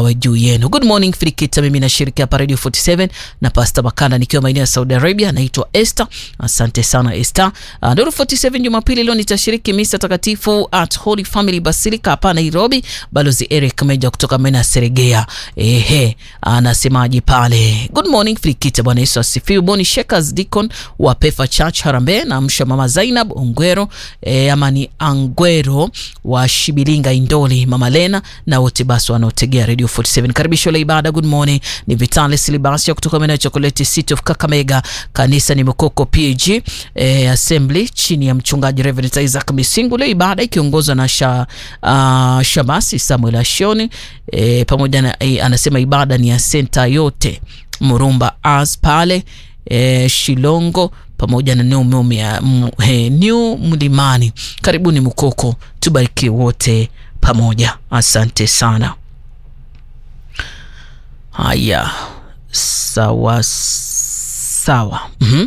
awe juu yenu. Good morning Filikita, mimi nashiriki hapa Radio 47 na Pastor Makanda nikiwa maeneo ya Saudi Arabia. Naitwa Esther. Asante sana Esther. Uh, Nuru 47 Jumapili leo nitashiriki misa takatifu at Holy Family Basilica hapa Nairobi. Balozi Eric Meja kutoka Mena Seregea. Ehe, anasemaje pale? Good morning Filikita, Bwana Yesu asifiwe. Boni Shakers Deacon wa Pefa Church Harambee na msha mama Zainab Ongwero e, ama ni Angwero wa Shibilinga Indoli, mama Lena na wote basi wanaotegea Radio 47. Karibisho la ibada. Good morning, ni Vitalis Libasia kutoka maeneo ya Chocolate City of Kakamega. Kanisa ni Mkoko PG e, Assembly chini ya mchungaji Reverend Isaac Misingu. Leo ibada ikiongozwa na sha, uh, Shamasi Samuel Ashoni e, pamoja na e, anasema ibada ni ya senta yote Murumba as pale e, Shilongo pamoja na New, New Mlimani. Karibuni Mkoko, tubariki wote pamoja. Asante sana. Haya, sawa sawa. mm-hmm.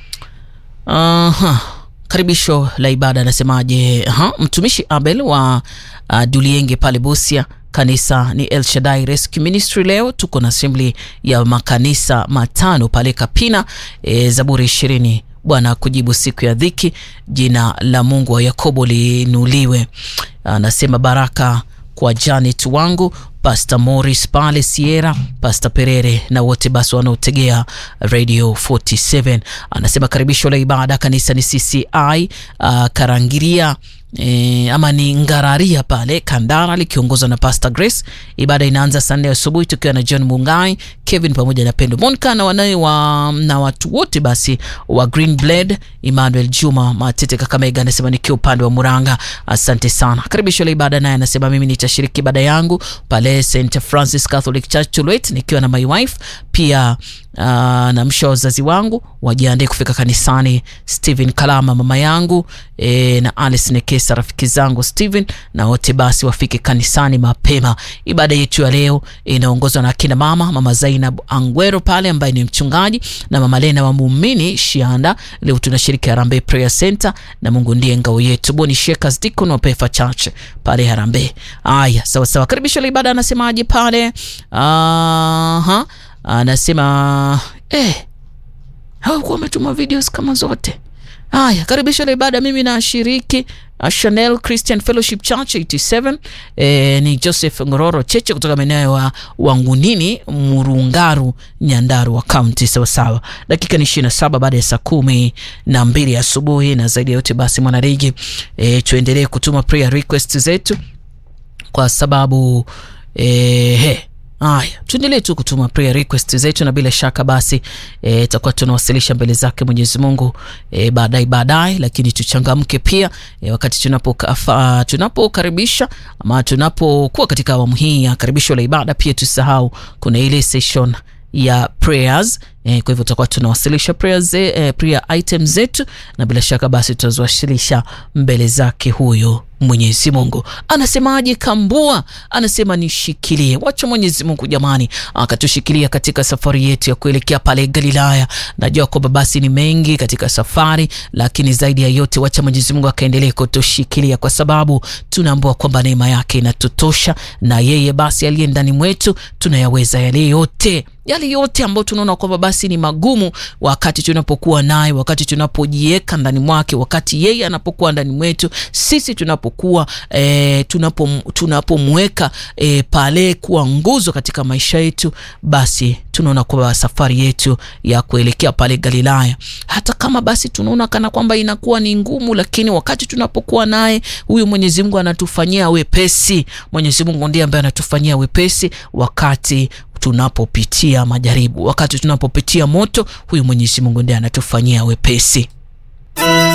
Aha. Karibisho la ibada anasemaje? Aha. Mtumishi Abel wa uh, Dulienge pale Busia Kanisa ni El Shaddai Rescue Ministry. Leo tuko na assembly ya makanisa matano pale Kapina. E, Zaburi ishirini Bwana kujibu siku ya dhiki, jina la Mungu wa Yakobo liinuliwe. Anasema baraka kwa Janet wangu Pastor Morris pale Sierra, Pastor Perere na wote basi wanaotegea Radio 47. Anasema karibisho la ibada kanisa ni CCI uh, Karangiria E, ama ni Ngararia pale Kandara likiongozwa na Pastor Grace. Ibada inaanza saa nne asubuhi tukiwa na John Mungai, Kevin pamoja na Pendo Monka na wanae wa, na watu wote basi wa Green Blade. Emmanuel Juma Matete Kakamega anasema nikiwa upande wa Muranga. Asante sana. Karibisho la ibada naye anasema mimi nitashiriki ibada yangu pale St Francis Catholic Church Tulwet nikiwa na my wife pia Uh, na msha wazazi wangu wajiandae kufika kanisani. Steven Kalama mama yangu e, na Alice Nekesa rafiki zangu Steven na wote basi wafike kanisani mapema. Ibada yetu ya leo inaongozwa na akina mama mama Zainab Angwero pale ambaye ni mchungaji na mama Lena wa muumini Shianda. Leo tunashiriki Harambee Prayer Center na Mungu ndiye ngao yetu. Boni Shakers Deacon wa Pefa Church pale Harambee. Aya, sawa sawa. Karibisho la ibada anasemaje pale? Aha. Anasema eh, hawakuwa wametuma videos kama zote. Haya, karibisho la ibada, mimi nashiriki Chanel Christian Fellowship Church 87. Eh, ni Joseph Ngororo Cheche kutoka maeneo wa Wangunini, Murungaru, Nyandarua County. Sawa sawa, dakika ni 27 baada ya saa kumi na mbili asubuhi. Na zaidi ya yote basi, mwanarigi, eh, tuendelee kutuma prayer request zetu kwa sababu eh, he Haya, tuendelee tu kutuma prayer request zetu, na bila shaka basi itakuwa e, tunawasilisha mbele zake Mwenyezi Mungu e, baadaye baadaye, lakini tuchangamke pia e, wakati tunapokaribisha tunapo ama tunapokuwa katika awamu hii ya karibisho la ibada, pia tusahau kuna ile session ya prayers eh, kwa hivyo tutakuwa tunawasilisha prayers eh, prayer items zetu na bila shaka basi tutaziwasilisha mbele zake huyo Mwenyezi Mungu. Anasemaje Kambua? Anasema nishikilie. Wacha Mwenyezi Mungu jamani akatushikilia katika safari yetu ya kuelekea pale Galilaya. Najua kwamba basi ni mengi katika safari, lakini zaidi ya yote wacha Mwenyezi Mungu akaendelee kutushikilia kwa sababu tunaambua kwamba neema yake inatutosha na yeye basi aliye ndani mwetu tunayaweza yale yote yale yote ambayo tunaona kwamba basi ni magumu, wakati tunapokuwa naye, wakati tunapojiweka ndani mwake, wakati yeye anapokuwa ndani mwetu, sisi tunapokuwa e, tunapo tunapomweka e, pale kuwa nguzo katika maisha yetu, basi tunaona kwamba safari yetu ya kuelekea pale Galilaya, hata kama basi tunaona kana kwamba inakuwa ni ngumu, lakini wakati tunapokuwa naye, huyu Mwenyezi Mungu anatufanyia wepesi. Mwenyezi Mungu ndiye ambaye anatufanyia wepesi wakati tunapopitia majaribu, wakati tunapopitia moto, huyu Mwenyezi Mungu ndiye anatufanyia wepesi.